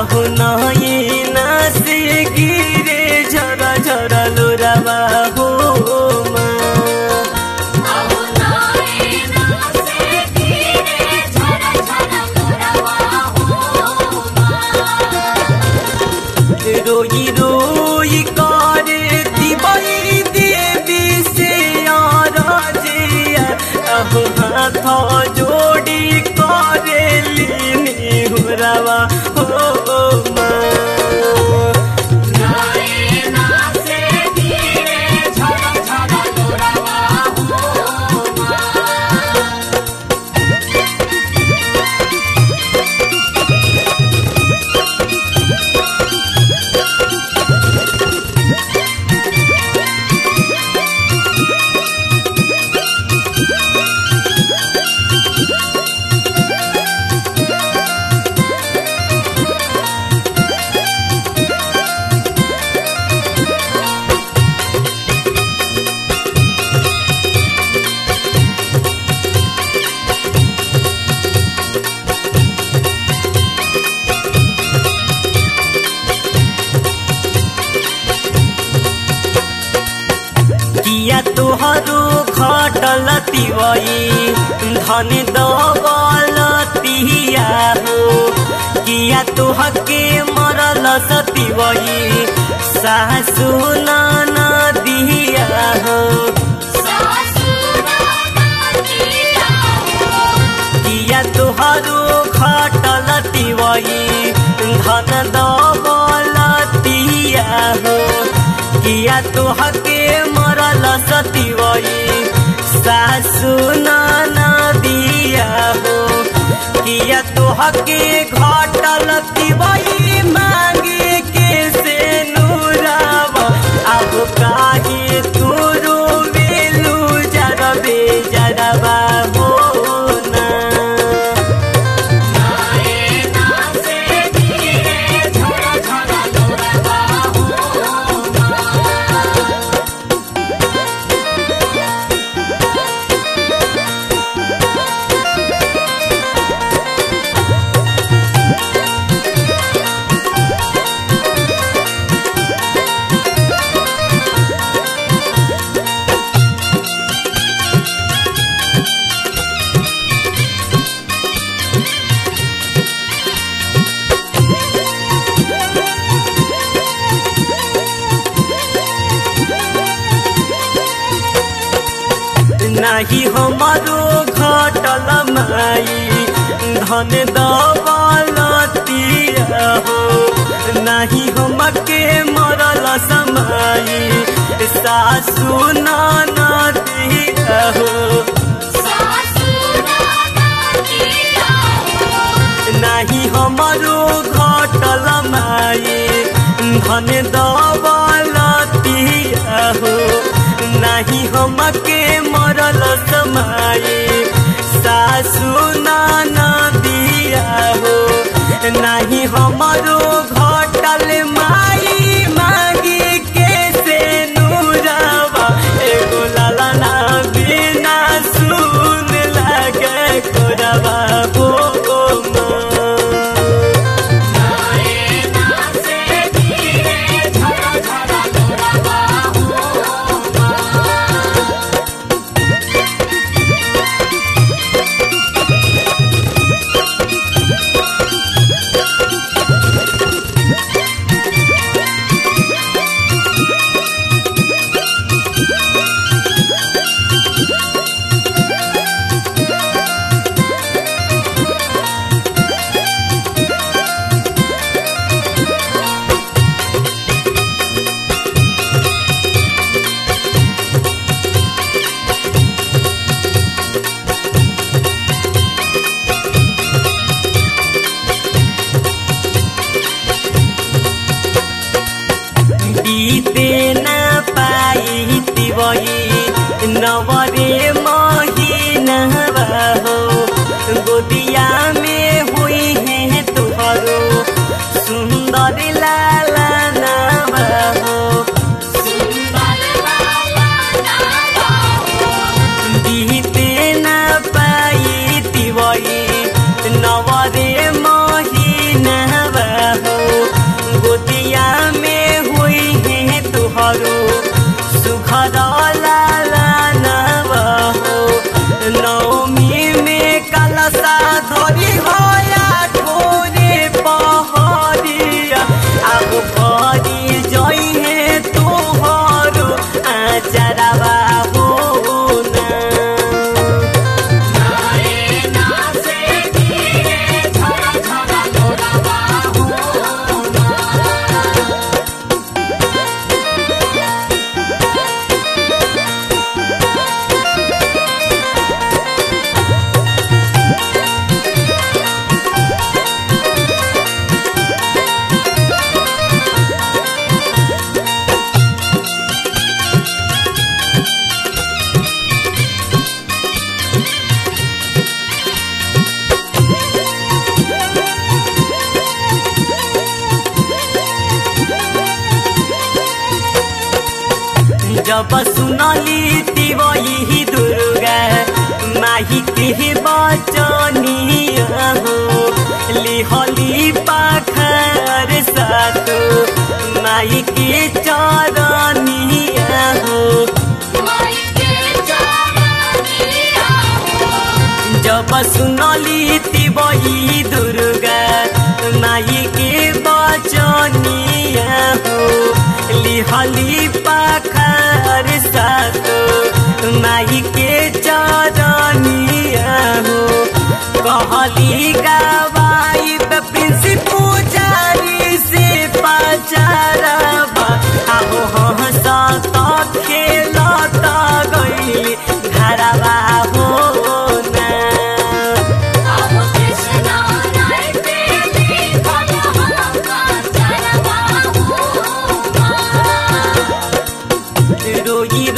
आहु नयना से गिरे झरा झरा लोरावा हो माँ रोई रोई करे दिवाई देवी से आराजिया अब हाथ जोड़ी करे लीनी हुरवा हो माँ किया तोहरो खटल तिवई धन दौलतिया हो किया तोहके मरल सतिवई सासु नदिया हो किया तोहरो खटल तिवई धन दौलतिया हो किया तोहके मरल सतिवई सासु नदिया हो किया तोहके घटल तिवई मांगे के से नूरावा अब काहे तू रोवेलू जरबे जरबा हो ना नाही हमारो घटल माई धन दौलतिया हो नाही हमके मरल समाई सासु नदिया हो नाही हमारो घटल माई धन दौलतिया हो नाही हमके मरल समाई सासु नदिया हो नाही हमारो घटल माई मागी के से नूरावा एगो लाला बिना सुन लगे कोरवा हो माँ बीते न पाई तिवई नवरे महीनवा हो गोदिया में हुई है तुहरो सुंदर लाला नवा हो बीते न पाई तिवई नवरे महीनवा हो सुखद लालनवा हो नौमी में कलसा धरी होया ठोरे पहरिया अब भरी जइहे तोहरो आचरवा हो ना जब सुनली तिवही दुर्गा माही के बचनिया हो लिहली पाखर सातो माई के चरनिया हो जब सुनली तिवही दुर्गा माई के बचनिया हो लिहली पाखर सातो माई के चरनिया हो कहली गवाई प्रिंस पुजारी से पचारबा आहो हंस त खेलत गइली घरवा हो ना रोई